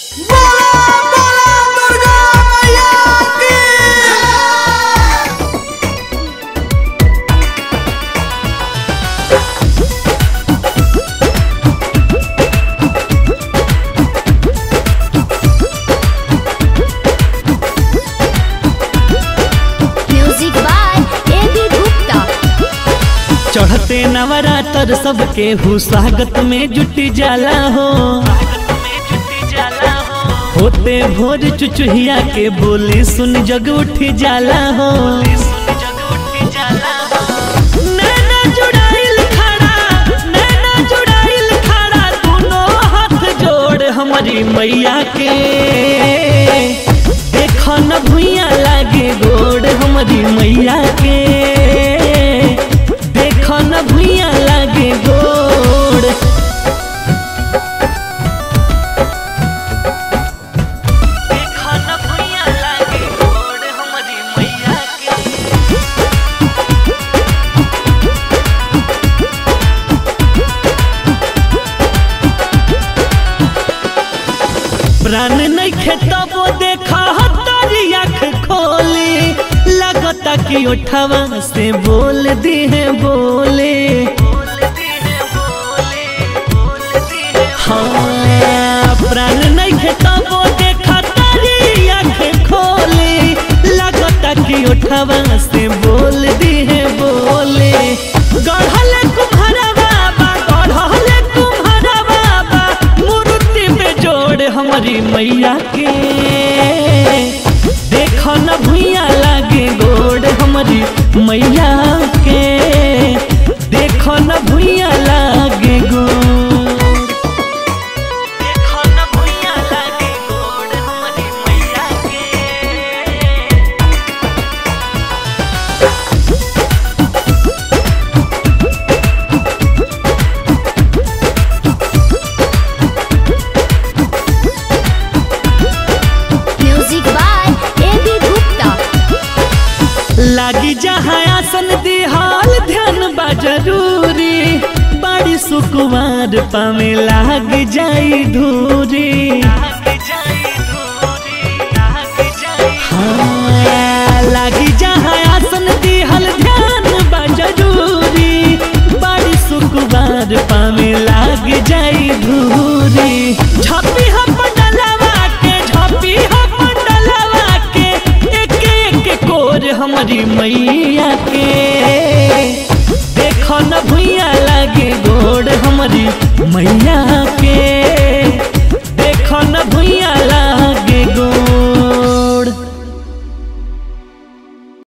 बोला बोला दुर्गा मैया की music by A B Gupta चढ़ते नवरात्र सबके हु स्वागत में जुट जाला हो होते भोर चुचुहिया के बोली सुन जग उठ जाला हो नैना जुड़ाइल खड़ा, नैना जुड़ाइल खड़ा, दुनो हाथ जोड़ हमारी मैया के देख न भुइया लागे गोड़ हमारी मैया के देख न भुइया लागे गोड़ देख न भुइया लागे गोड़ हमारी मैया के प्राण नहीं खेतबो देखा हतारी आँख खोली लगता कि उठवा से बोल दी है बोले हाँ प्राण नहीं खेतबो देखा तारी आँख खोली लगता कि उठवा से बोल दी है बोले गढ़ल कुम्हारा बाबा गढ़ल कुम्हारा बाबा मूर्ति में जोड़ हमारी मैया के देख न भुइया लागे गोड़ हमारी मैया के देख न भुइया लागे गोड़ देख न भुइया लागे गोड़ हमारी मैया के music by A B Gupta लागी जहाँ आसन दिहाल ध्यान बा जरूरी बड़ी सुकुमार पावे लाग जाई धूरी हाँ, लागी जहाँ आसन दिहल ध्यान बा जरूरी बड़ी सुकुमार पावे लाग जाई धूरी झपी हम डलवा के झपी हम डलवा के एक एक कोर हमारी मैया